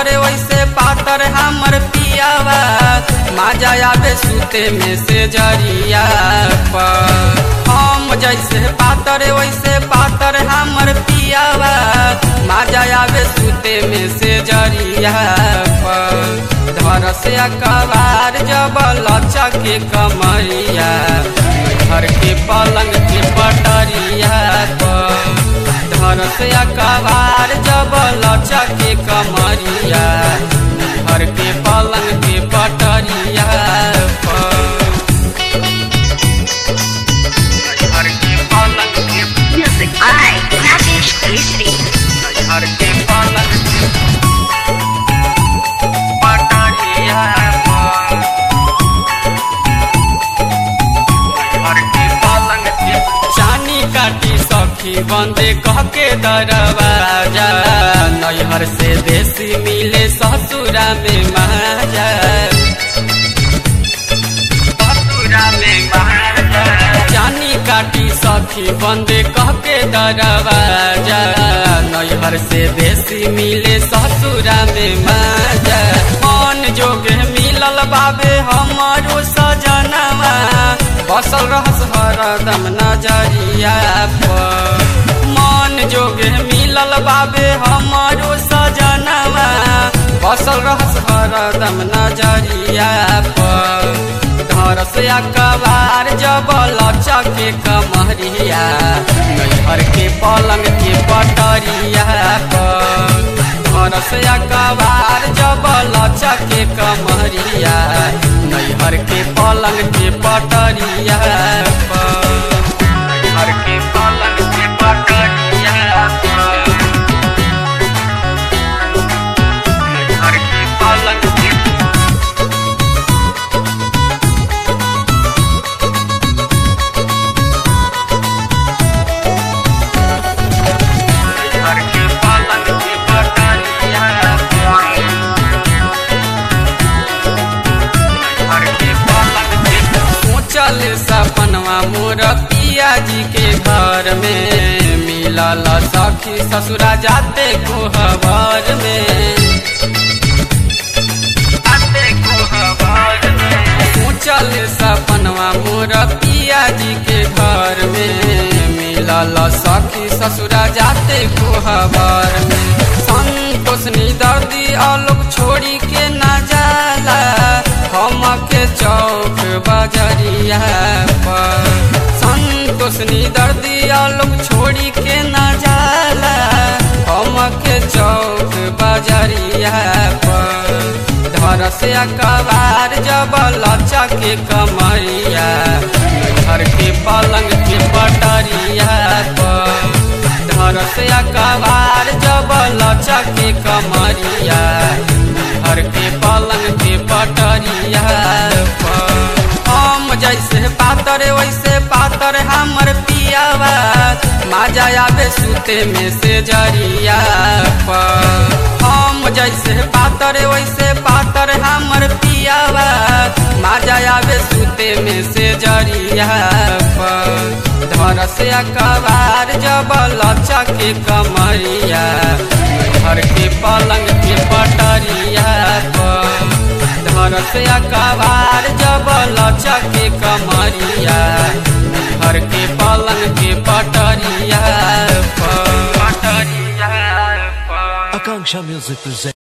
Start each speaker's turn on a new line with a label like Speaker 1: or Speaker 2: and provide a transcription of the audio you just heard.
Speaker 1: पातर वैसे पातर हमर पियावा माजा आवे सुते में से जरिया पर हम जैसे पातर वैसे पातर हमर पियावा माजा आवे सुते में से जरिया पर धर से अकबार जब लचा के कमरिया घर के पलंग के पटरिया पर धर से अकबार जब लचा के कमरिया घर के पलंग के पटरिया पर घर के पलंग के
Speaker 2: Music by Rakesh Keshri.
Speaker 1: घर के पलंग के पटरिया पर घर के पलंग के चानी काटी सखी बंदे कह के दरवाजा नैहर से देसी मिले ससुरा में महाजा ससुरा में महाजा चानी काटी सखी बंदे कह के दरवाजा नैहर से देसी मिले ससुरा में माजा मन जोगे मिलल बाबे हमारो सजनवा बसल रहस हरदम नजरिया पर मन जोगे मिलल बाबे हमारो सजनवा बसल रहस हरदम नजरिया पर घर से अकबार जब लचा के कमरिया नैहर के पलंग के पटरिया पर घर से अकबार जब लचा के कमरिया नैहर के पलंग के पटरिया पर नैहर के पलंग के पटरिया पर नैहर के पलंग के घर के पलंग के पटरिया घर के पलंग के सोचल सपनवा मोर पिया जी के घर में मिलल सखी ससुरा जाते कोहबर में जाते कोहबर में सोचल सपनवा मोर पिया जी के घर में मिलल सखी ससुरा जाते कोहबर में संतोष दर्दी आलोक छोड़ी के न जाला हम के चौक बजरिया पर संतोष दर्दी आलोक छोड़ी के न जाला हम के चौक बजरिया पर घर से अकबार जब लचा के कमरिया घर के पलंग के पटरिया पर घर से अकबार जब लचा के कमरिया घर के पलंग के पटरिया पर हम जैसे पातर वैसे पातर हमर पियावा माजा आवे सुते में से जरिया पर हम जैसे पातर वैसे पातर हमर पियावा माजा आवे सुते में से जरिया पर धर से अकबार जब लचा के कमरिया घर के पलंग के पटरिया पर धर से अकबार जब लचा के कमरिया घर के पलंग के पटरिया पर पटरिया पर
Speaker 3: Akanksha Music presents.